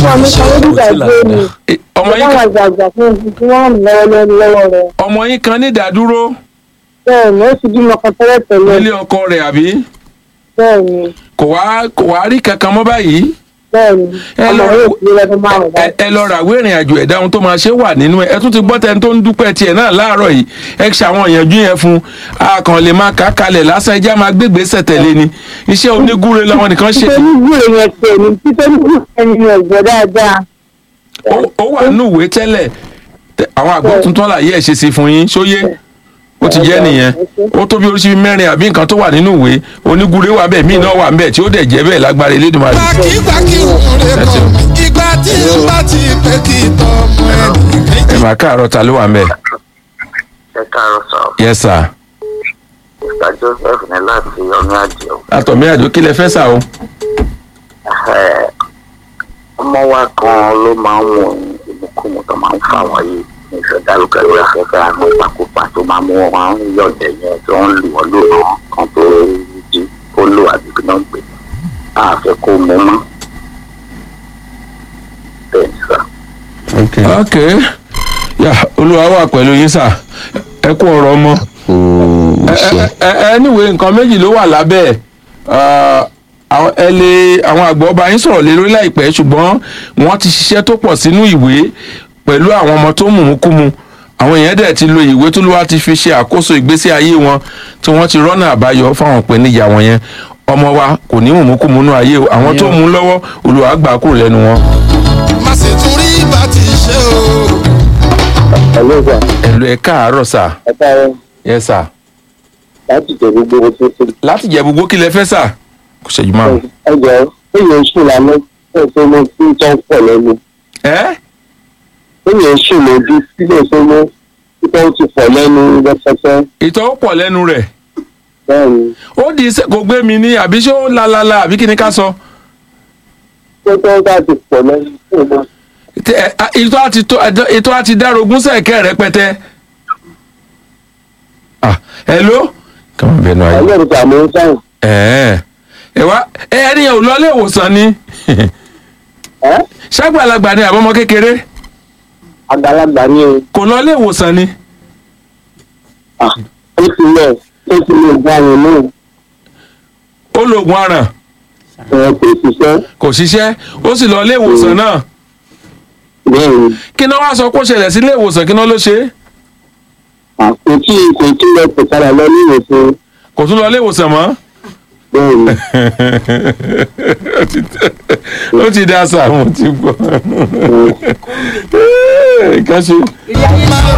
ọmọ mi kan ló dìgbà gbé mi Eh, ọmọ yín báwọn kan- àgbààgbà fún ibi tí wọ́n ń lọ́wọ́ lọ́wọ́ rẹ̀ ọmọ yín kan ní ìdádúró bẹ́ẹ̀ ni ó ti bímọ kan tẹ́lẹ̀ tẹ́lẹ̀ nílé ọkọ rẹ̀ àbí bẹ́ẹ̀ ni kò wá kò wá rí kankan mọ́ báyìí bẹ́ẹ̀ ni Ẹ ọmọ lọ- yóò fi lọ́dún márùn-ún ẹ báyìí. ẹ lọ ràwé ìrìn àjò ẹ̀dá ohun tó máa ṣe wà nínú ẹ ẹ tún ti gbọ́ tẹni tó ń dúpẹ́ tiẹ̀ náà láàárọ̀ yìí ẹ ṣe àwọn ìyànjú yẹn fún a kàn lè máa kà á kalẹ̀ lásán ẹjẹ́ á máa gbégbèsè tẹ̀lé ni iṣẹ́ onígúre làwọn nìkan ṣe títẹ́ nígbù èèyàn tẹ̀ ní títẹ́ nígbù ẹni ọ̀gbẹ́ dáadáa ó- ó wà nínú ìwé tẹ́lẹ̀ Tẹ- àwọn àgbọ̀ tuntun àlàyé ẹ̀ ṣe sí fún yín ṣóyé ó ti jẹ́ nìyẹn ó tó bí oríṣi mẹ́rin àbí nǹkan tó wà nínú ìwé onígúre wà bẹ́ẹ̀ míì náà wà bẹ́ẹ̀ tí ó dẹ̀ jẹ́ bẹ́ẹ̀ lágbára Elédùmarè gbàkígbàkí òun rè kọ́ ìgbà tí n bá ti pé kí tọmọ ẹnì ẹ méjì. máa káàárọ̀ ta ló wà ń bẹ̀ ẹ káàárọ̀ sọ yes sir mr joseph ní láti ọmọ àjẹwò àtọ̀mí àjò kí lẹ fẹ́ sà o ọmọ wa kan ló máa ń wọ ìmúkúmu tó máa ń fà wọ́n yìí ní ìfẹ̀dálùkẹ́ lórí afẹ́fẹ́ àwọn ìpakúpa tó máa mú wọn máa ń yọ̀dẹ̀ yẹn tó ń lù wọ́n lò náà kan tó jí kó lò àbí kí náà gbé àfẹ́ kó mú mọ́ bẹ́ẹ̀ ni sà. ok yà olúwa wà pẹ̀lú yín sà ẹ kú ọ̀rọ̀ ọmọ ẹ ẹ anyway nǹkan méjì ló wà lábẹ́ ẹ̀ Ah, àwọn ẹ lè àwọn àgbọ̀ ọba yín sọ̀rọ̀ lé lórí láìpẹ́ ṣùgbọ́n wọ́n ti ṣiṣẹ́ tó pọ̀ sínú ìwé pẹ̀lú àwọn ọmọ tó mùmúkúmu àwọn èèyàn dẹ̀ ti lo ìwé tó lówá ti fi ṣe àkóso ìgbésí ayé wọn tí wọ́n ti rọ́nà àbáyọ fáwọn ìpèníjà wọn yẹn ọmọ wa kò ní mùmúkúmu nú ayé o àwọn tó mú lọ́wọ́ Olúwa gbà kúrò lẹ́nu wọn. má sì tún rí bá ti ṣe o. ẹlẹ́gbà ẹ̀lú ẹ̀ káàárọ̀ sà ẹ̀ka rẹ̀ yes sà láti jẹ gbogbo ohun tó ṣe. láti jẹ gbogbo kí lẹ fẹ́ sà kò ṣẹ́jú márùn. ẹjọ́ èèyàn ń sùn lálẹ́ ẹ̀ tó mọ tí tó ń pọ̀ lẹ́nu ẹ́ èèyàn ń sùn lójú sílẹ̀ tó mọ tí tó ń ti pọ̀ lẹ́nu rẹpẹtẹ ìtọ́ pọ̀ lẹ́nu rẹ̀ bẹ́ẹ̀ ni ó di iṣẹ́ kò gbé mi ní àbí ṣé ó lalala àbí kí ni ká sọ. tó tó bá ti pọ̀ lẹ́nu tó mọ Tẹ- ẹ, a- ìtọ́ àti tó ẹ̀dọ́- ìtọ́ àti dárogún sẹ̀kẹ́ rẹpẹtẹ. ah hello. kàwọn bẹnu ayé. ẹlẹ́rìí tààmú ń sáyìn ẹ ẹ wá ẹ ẹni yẹn ò lọ ilé ìwòsàn ni ẹ́ ṣàgbàlagbà ni àbọ̀mọ kékeré àgbàlagbà ni o kò lọ ilé ìwòsàn ni Ah, ó ti lẹ̀ ó ti lè gba àyàn náà ó lo oògùn aràn ẹ̀ kò ṣiṣẹ́ kò ṣiṣẹ́ ó sì lọ ilé ìwòsàn náà bẹ́ẹ̀ ni kí náà wá sọ pé ó ṣẹlẹ̀ sí ilé ìwòsàn kí náà ló ṣe é kò tí kò tí lọ pè padà lọ ní ìwòsàn kò tún lọ ilé ìwòsàn mọ́. bẹ́ẹ̀ ni. ó ti ó ti dá sáà mo ti gbọ́. ká ṣe.